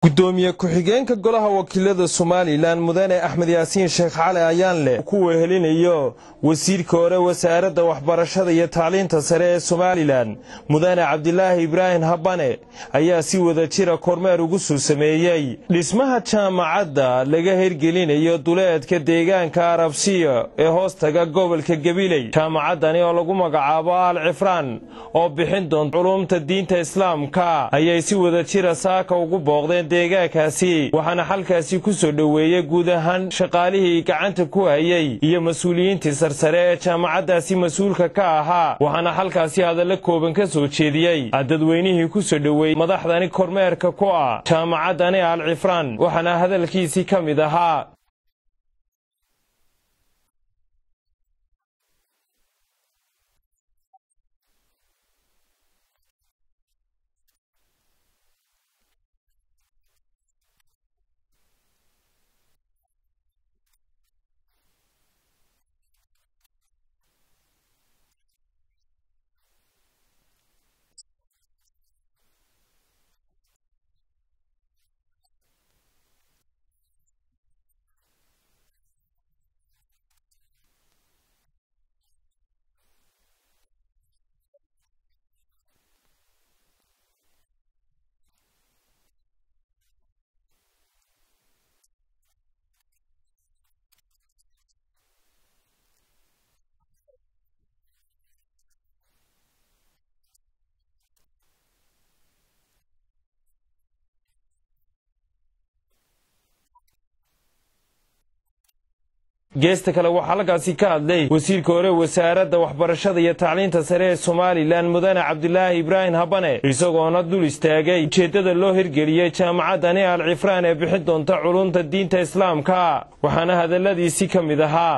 gudoomiye ku-xigeenka golaha wakiilada somalilan mudane axmed yaasiin sheekh cali ayaanleh ku wehelinayo wasiirka hore wasaaradda waxbarashada iyo tacliinta sare ee somalilan mudane cabdilaahi ibraahim habane ayaa si wada jira kormeer ugu soo sameeyey dhismaha jaamacadda laga hirgelinayo duleedka deegaanka arabsiya ee hoostaga gobolka gabiley jaamacaddani oo lagu magacaabo al cifraan oo bixin doonta culumta diinta islaamka ayay si wada jira saaka ugu booqdeen deegaankaasi waxaana xalkaasi ku soo dhoweeyey guud ahaan shaqaalihii gacanta ku hayay iyo mas-uuliyiintii sarsare ee jaamacaddaasi mas-uulka ka ahaa waxaana xalkaasi hadallo kooban ka soo jeediyey dadweynihii ku soo dhoweeyey madaxdani kormeerka ku ah jaamacaddani al cifraan waxaana hadalkiisii ka mid ahaa geesta kale waxaa halkaasi ka hadlay wasiirka hore wasaaradda waxbarashada iyo tacliinta sare ee somalilan mudane cabdilaahi ibraahim habane isagoona dul istaagay ujeeddada loo hirgeliyey jaamacaddani al cifraan ee bixin doonta culumta diinta islaamka waxaana hadalladiisii ka mid ahaa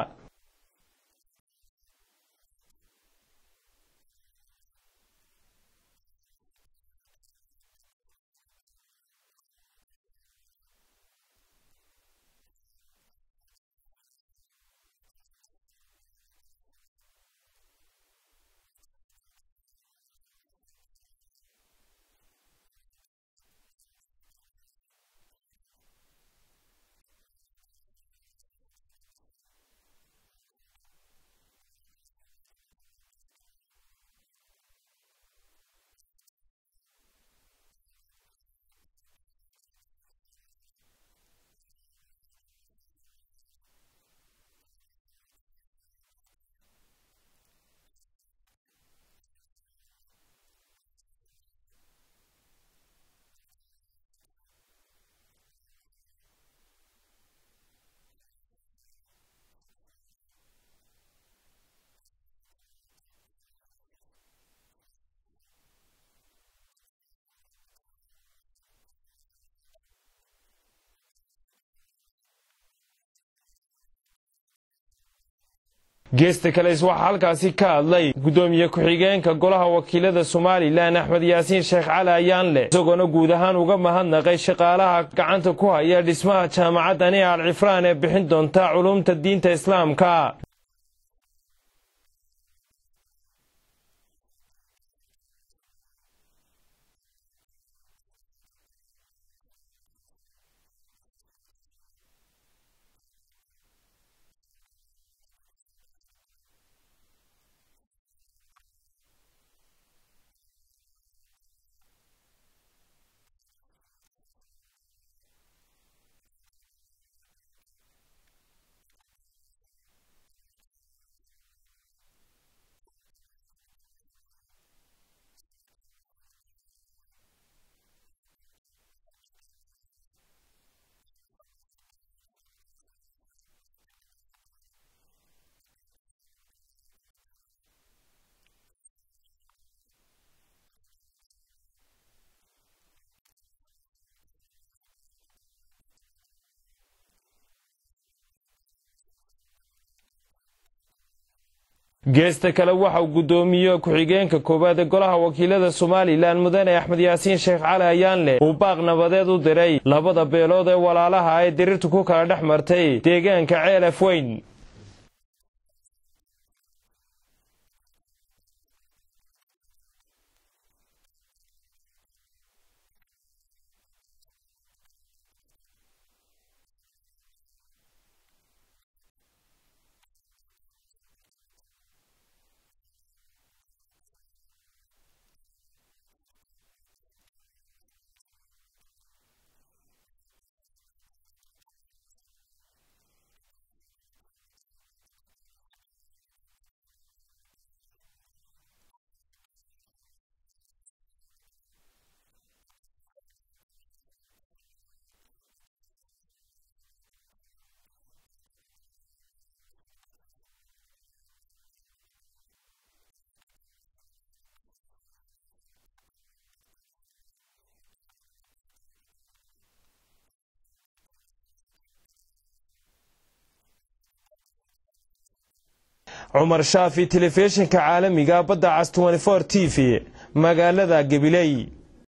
geesta kales waxaa halkaasi ka hadlay gudoomiye ku-xigeenka golaha wakiilada somalilan axmed yaasiin sheekh cali ayaanleh isagoona guud ahaan uga mahadnaqay shaqaalaha gacanta ku haya dhismaha jaamacaddani al cifraan ee bixin doonta culumta diinta islaamka geesta kale waxauu guddoomiye ku-xigeenka koowaad ee golaha wakiilada somalilan mudane axmed yaasiin sheekh cali ayaanleh uu baaq nabadeed u diray labada beelood ee walaalaha ay dirirtu ku kala dhex martay deegaanka ceelaf weyn cumar shaafi telefishinka caalamiga badda cas t t v magaalada gabiley